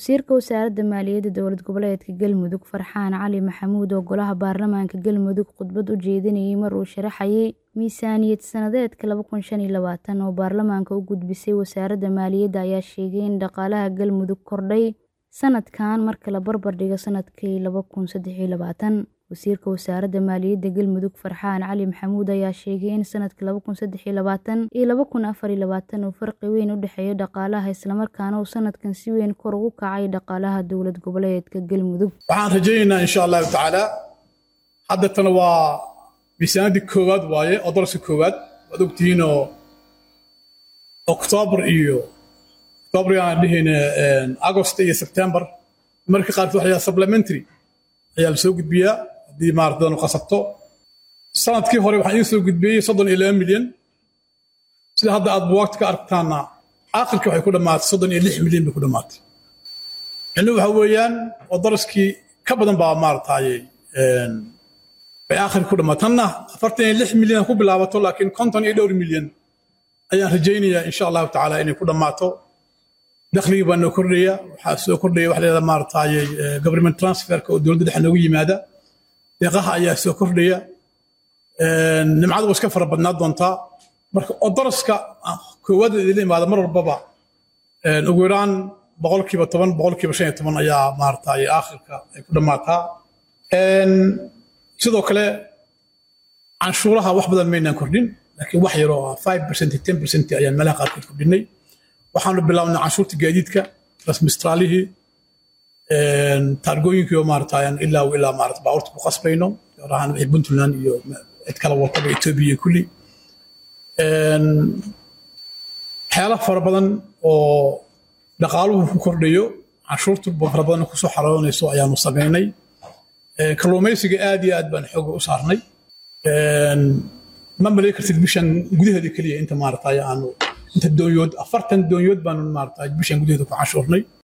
Wasiirka Wasaaradda Maaliyadda Dowlad Goboleedka Galmudug Farxaan Cali Maxamuud oo Golaha Baarlamaanka Galmudug khudbad u jeedinayay mar uu sharaxayay miisaaniyad sanadeedka laba kun shan iyo labaatan oo baarlamaanka u gudbisay Wasaaradda Maaliyadda ayaa sheegay in dhaqaalaha Galmudug kordhay sanadkan marka la barbar dhigo sanadkii laba kun saddex iyo labaatan. Wasiirka Wasaaradda Maaliyadda Galmudug Farxaan Cali Maxamuud ayaa sheegay in sanadka laba kun saddex iyo labaatan iyo laba kun afar iyo labaatan uu farqi weyn u dhexeeyo dhaqaalaha isla markaana uu sanadkan si weyn kor ugu kacay dhaqaalaha dowlad goboleedka Galmudug. waxaan rajaynaynaa insha allahu tacaala haddatan waa miisaanadii koowaad waaye oo dolaska koowaad waad ogtihiin oo oktoobar iyo oktoobar aan dhihayna agost iyo sebtembar marka qaarkood waxa yaha supplementary ayaa la soo gudbiyaa haddii maaratadan qasabto sanadkii hore waxaan idiin soo gudbiyey soddon iyo laba milyan sida hadda aad buwaagta ka aragtaana aakhirkii waxay ku dhammaatay soddon iyo lix milyan bay ku dhammaatay micnuhu waxa weeyaan oo daraskii ka badan baa maarataye bay aakhirka ku dhammaatay tanna afartan iyo lix milyan ku bilaabato laakiin konton iyo dhowr milyan ayaan rajaynayaa insha allahu tacaala inay ku dhammaato dakhligii baa noo kordhaya waxaa soo kordhaya waxa leedaha maarataye government transferka oo dowladda dhexe noogu yimaada deeqaha ayaa soo kordhaya nimcadu waa iska fara badnaa doontaa marka oo daraska koowaad idinla imaada mar walbaba ugu yaraan boqolkiiba toban boqolkiiba shan iyo toban ayaa maarataye aakhirka ay ku dhammaataa sidoo kale canshuuraha wax badan maynaan kordhin laakiin wax yaroo ah five percent ten percent ayaan meelaha qaarkood kordhinay waxaanu bilaabnay canshuurta gaadiidka rasmistraalihii taargooyinkii oo maarata ilaa ilaa maarata baabuurta ku qasbayno gaar ahaan wixii puntland iyo cid kale walkaba etoobiya iyo kulli waxyaala fara badan oo dhaqaaluhu ku kordhayo canshuurta fara badan kusoo xaroonayso ayaanu samaynay kalluumaysiga aad iyo aad baan xooga u saarnay ma malay kartid bishan gudaheeda keliya inta maarata aanu inta doonyood afartan doonyood baanu maarata bishan gudaheeda ku canshuurnay